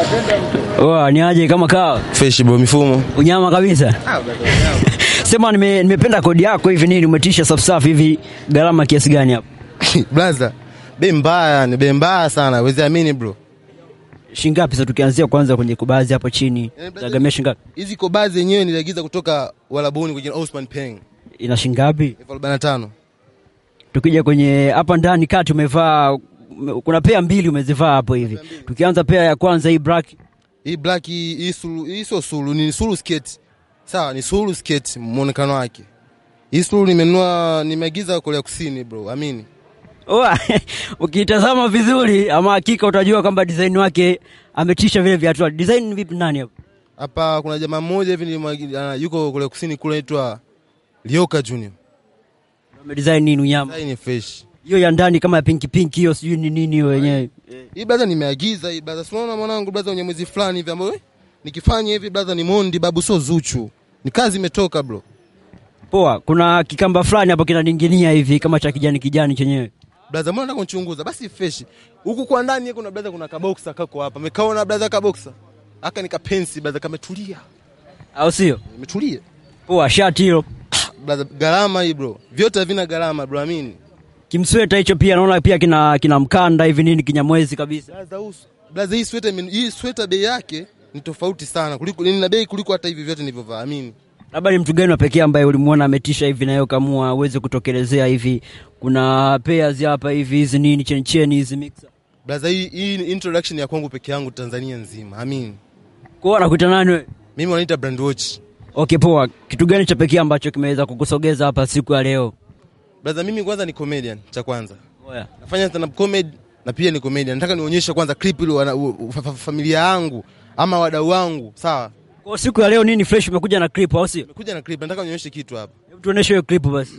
Oa, ni aje kama kawa Fresh bro, mifumo. unyama kabisa sema nime, nimependa kodi yako hivi nini umetisha safi safi hivi gharama kiasi gani hapo Blaza, bei mbaya, ni bei mbaya sana. Wezi amini bro. shingapi sasa tukianzia kwanza kwenye kubazi hapo chini Eh, brother, zagamia shingapi Hizi kobazi zenyewe niliagiza kutoka Walabuni kwa jina Osman Peng. ina shingapi Elfu arobaini na tano. tukija kwenye hapa ndani kati umevaa kuna pea mbili umezivaa hapo hivi tukianza pea ya kwanza hii black Hii black hii hii sulu, hii sio sulu, ni sulu skate. Sawa, ni sulu skate muonekano wake. Hii sulu nimenunua nimeagiza Korea Kusini bro, amini. Oa, ukitazama vizuri ama hakika utajua kwamba design wake ametisha vile viatu design vipi nani hapo Hapa kuna jamaa mmoja hivi nilimwagiza yuko Korea Kusini kule anaitwa Ryoka Junior. amedesign nini unyama Sasa hii ni fresh. hiyo ya ndani kama ya pinki pinki hiyo sijui ni nini hiyo wenyewe Hii blaza nimeagiza hii blaza. Unaona mwanangu blaza kwenye mwezi fulani hivi ambayo eh, nikifanya hivi blaza ni Mondi babu sio Zuchu. Ni kazi imetoka bro. poa kuna kikamba fulani hapo kinaninginia hivi kama cha kijani kijani chenyewe Blaza mbona nataka kunichunguza? Basi fresh. Huku kwa ndani yeye kuna blaza kuna kaboksa kako hapa. Mekaona blaza kaboksa. Aka nikapensi blaza kametulia. au sio Imetulia. poa shati hilo Blaza gharama hii bro. Vyote havina gharama bro, amini. kimsweta hicho pia naona pia kina kina mkanda hivi nini kinyamwezi kabisa Blaza uso. Blaza hii sweater imen- hii sweater bei yake ni tofauti sana kuliko nina bei kuliko hata hivi vyote nilivyovaa, amini. labda ni mtu gani wa pekee ambaye ulimuona ametisha hivi nayo kamua uweze kutokelezea hivi kuna pairs hapa hivi hizi nini cheni cheni hizi mixer Blaza hii hii ni introduction ya kwangu peke yangu Tanzania nzima, amini. kwa anakuita nani wewe Mimi wanaita brand watch. okay poa kitu gani cha pekee ambacho kimeweza kukusogeza hapa siku ya leo Blaza mimi kwanza ni comedian cha kwanza. Oya. Nafanya stand up comedy na pia ni comedian. Nataka nionyeshe kwanza clip ile wana- u- u- fa- fa- familia yangu ama wadau wangu, sawa? kwa siku ya leo nini fresh umekuja na clip au sio Nimekuja na clip, nataka nionyeshe kitu hapa. hebu tuoneshe hiyo clip basi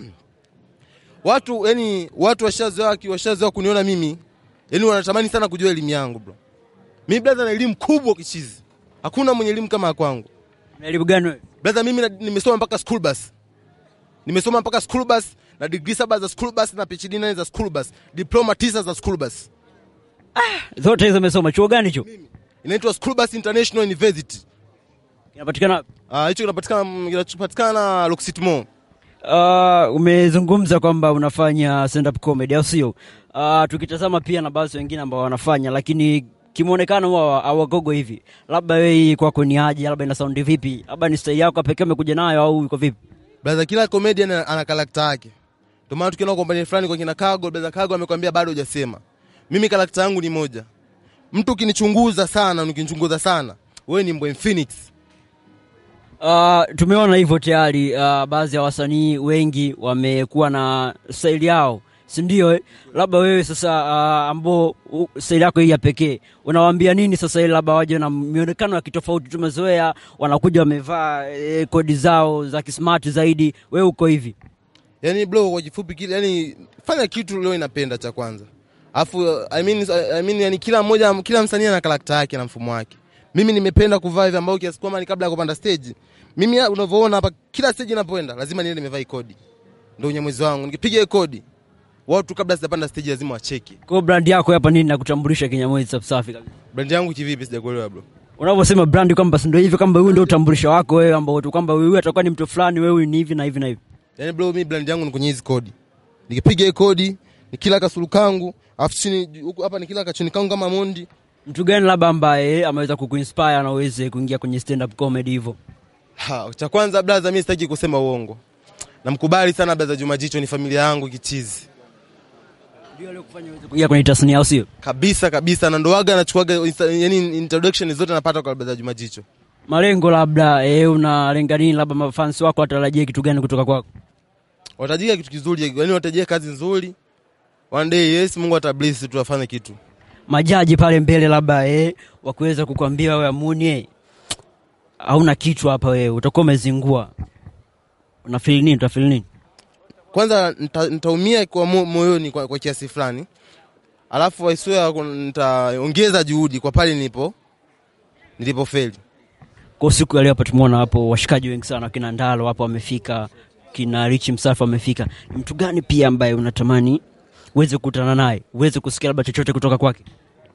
Watu yani watu washazoea washazoea kuniona mimi. Yani wanatamani sana kujua elimu yangu bro. Mimi brother na elimu kubwa kichizi. Hakuna mwenye elimu kama ya kwangu. na elimu gani wewe Brother mimi na- nimesoma mpaka school bus. Nimesoma mpaka school bus na degree saba za school bus na PhD nane za school bus. Diploma tisa za school bus. zote hizo umesoma chuo gani hicho Inaitwa School Bus International University. kinapatikana wapi? Ah, hicho kinapatikana kinapatikana Locksit Mall. Uh, umezungumza kwamba unafanya stand up comedy au sio? Uh, tukitazama pia na baadhi wengine ambao wanafanya, lakini kimuonekano huwa hawagogo hivi. Labda wewe hii kwako ni aje? Labda ina sound vipi? Labda ni style yako pekee umekuja nayo au iko vipi? Brother kila comedian ana, ana karakta yake. Ndio maana tukiona kompani fulani kwa kina Kago, brother Kago amekwambia bado hujasema. Mimi karakta yangu ni moja. Mtu ukinichunguza sana, ukinichunguza sana, wewe ni Mbwe Phoenix. Uh, tumeona hivyo tayari uh, baadhi ya wasanii wengi wamekuwa na style yao si ndio eh? labda wewe sasa uh, ambao uh, style yako hii ya pekee unawaambia nini sasa ili labda waje na mionekano ya kitofauti tumezoea wanakuja wamevaa eh, kodi zao za kismart zaidi wewe uko hivi Yaani bro kwa kifupi kile yani fanya kitu leo inapenda cha kwanza. Alafu I mean I mean yani kila mmoja kila msanii ana karakta yake na mfumo wake. Mimi nimependa kuvaa hivi ambao kiasi kwamba ni kabla ya kupanda stage. Mimi unavyoona hapa kila stage inapoenda lazima niende nimevaa hii kodi. Ndio unyamwezi wangu. Nikipiga hii kodi watu kabla sijapanda stage lazima wacheki. kwa hiyo brand yako hapa nini nakutambulisha kinyamwezi safi safi kabisa Brand yangu kivipi sijakuelewa bro. unavyosema brand kwamba si ndio hivi kwamba huyu ndio utambulisho wako wewe ambao tu kwamba wewe atakuwa ni mtu fulani wewe ni hivi na hivi na hivi Yaani bro mimi brand yangu ni kwenye hizi kodi. Nikipiga hii kodi, nikila kasulu kangu, afu chini huku hapa nikila kachuni kangu kama Mondi. mtu gani labda ambaye ameweza kukuinspire na uweze kuingia kwenye stand up comedy hivyo Ha, cha kwanza blaza, mimi sitaki kusema uongo. Namkubali sana blaza Juma Jicho, ni familia yangu kichizi ndio leo kufanya uweze kuingia kwenye tasnia au sio kabisa kabisa, na ndo waga anachukuaga insta- yani introduction zote napata kwa blaza Juma Jicho. malengo labda eh, unalenga nini labda mafans wako watarajie kitu gani kutoka kwako Watajia kitu kizuri, yani watajia kazi nzuri. One day yes, Mungu atabless tu afanye kitu. majaji pale mbele labda eh, wakuweza kukwambia wewe amuni eh, hauna kichwa hapa wewe utakuwa umezingua unafeel nini utafeel nini Kwanza nita- nitaumia kwa mo- moyoni kwa, kwa kiasi fulani, alafu I swear kun- nitaongeza juhudi kwa pale nilipo nilipofeli. kwa siku ya leo hapa tumeona hapo washikaji wengi sana kina Ndalo hapo wamefika kina Rich Msafi wamefika ni mtu gani pia ambaye unatamani uweze kukutana naye uweze kusikia labda chochote kutoka kwake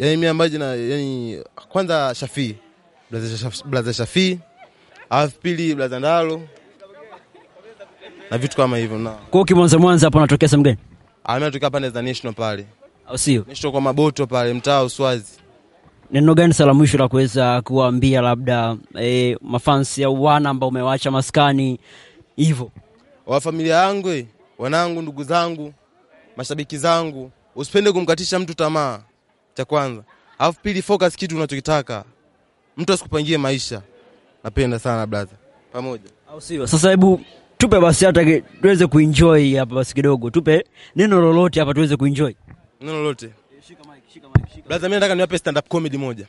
yani mimi ambaye jina yani kwanza Shafii blaza Shaf- blaza Shafii alafu pili blaza Ndalo na vitu kama hivyo na Kwa hiyo kimwanza mwanza hapo anatokea sehemu gani? amina tukaa pande za national pale Au sio? national kwa maboto pale mtaa wa Uswazi Neno gani sala mwisho la kuweza kuwaambia labda e, mafansi au wana ambao umewacha maskani hivyo? wa familia yangu eh, wanangu ndugu zangu mashabiki zangu usipende kumkatisha mtu tamaa cha kwanza alafu pili focus kitu unachokitaka mtu asikupangie maisha napenda sana brother pamoja Au sio? Sasa hebu tupe basi hata ki- tuweze kuenjoy hapa basi kidogo. Tupe neno lolote hapa tuweze kuenjoy. neno lolote brother mimi nataka niwape stand up comedy moja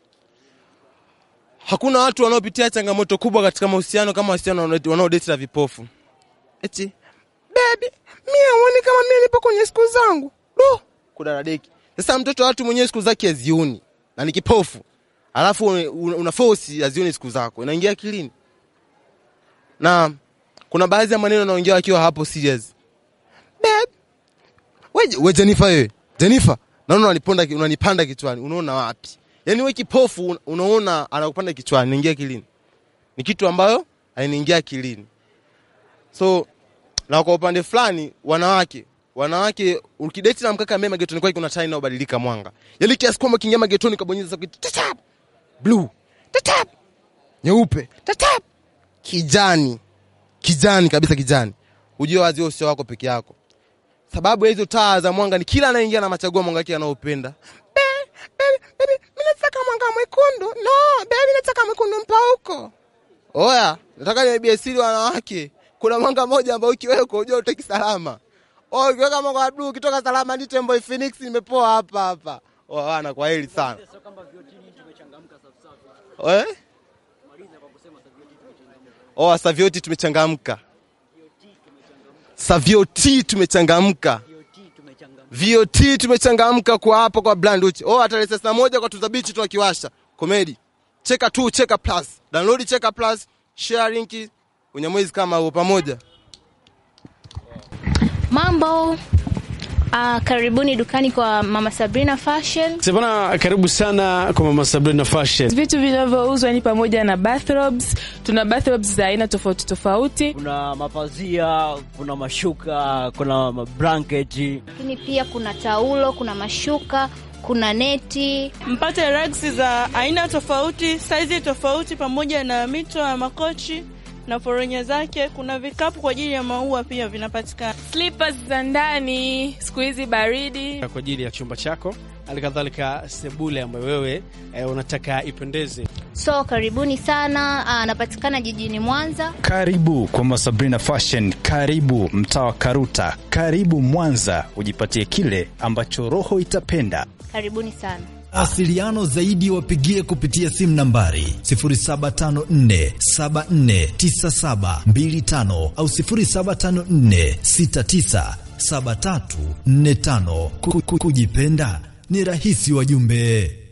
hakuna watu wanaopitia changamoto kubwa katika mahusiano kama wasichana wanao- wanaodate na vipofu eti baby mimi aone kama mimi nipo kwenye siku zangu do kudaradeki sasa mtoto wa watu mwenyewe siku zake azioni na ni kipofu alafu una, una force azioni siku zako inaingia akilini na kuna baadhi ya maneno naongea wakiwa hapo serious babe we, we Jennifer wewe Jennifer naona unaniponda unanipanda kichwani unaona wapi yaani we kipofu un- unaona anakupanda kichwani naingia akilini ni kitu ambayo hainiingia akilini so na kwa upande fulani wanawake wanawake ukideti na mkaka mema getoni kwake kuna taa inayobadilika mwanga yaani kiasi kwamba kiingia magetoni kabonyeza kitu tatap blue tatap nyeupe tatap kijani kijani kabisa kijani ujue wazi wewe sio wako peke yako sababu ya hizo taa za mwanga ni kila anaingia na machagua mwanga wake anaopenda Baby, baby, baby, mimi nataka mwanga mwekundu no baby nataka mwekundu mpauko oya nataka niwaibie siri wanawake kuna mwanga mmoja ambao ukiweka ujua utaki salama oh ukiweka mwanga wa blue ukitoka salama ni tembo phoenix nimepoa hapa hapa oh wana kwa heri sana eh oh savioti tumechangamka savioti tumechangamka VOT tumechangamka kwa hapo kwa Blanduchi. Oh, hata tarehe saa moja kwa Tuzabichi tunakiwasha. Comedy. Cheka tu, cheka plus. Download cheka plus, share link. Unyamwezi kama huo pamoja. Mambo. Uh, karibuni dukani kwa Mama Sabrina Fashion. Sebana, karibu sana kwa Mama Sabrina Fashion. Vitu vinavyouzwa ni pamoja na bathrobes. Tuna bathrobes za aina tofauti tofauti. Kuna mapazia, kuna mashuka, kuna mablanketi. Lakini pia kuna taulo, kuna mashuka, kuna neti. mpate rags za aina tofauti, saizi tofauti, pamoja na mito ya makochi na foronya zake. Kuna vikapu kwa ajili ya maua pia vinapatikana. Slippers za ndani, siku hizi baridi. Kwa ajili ya chumba chako, hali kadhalika sebule ambayo wewe eh, unataka ipendeze. So karibuni sana. Uh, anapatikana jijini Mwanza. Karibu kwa Masabrina Fashion, karibu mtaa wa Karuta, karibu Mwanza, ujipatie kile ambacho roho itapenda. Karibuni sana. Asiliano zaidi wapigie kupitia simu nambari 0754749725 au 0754697345. Ku- ku- Kujipenda ni rahisi wajumbe.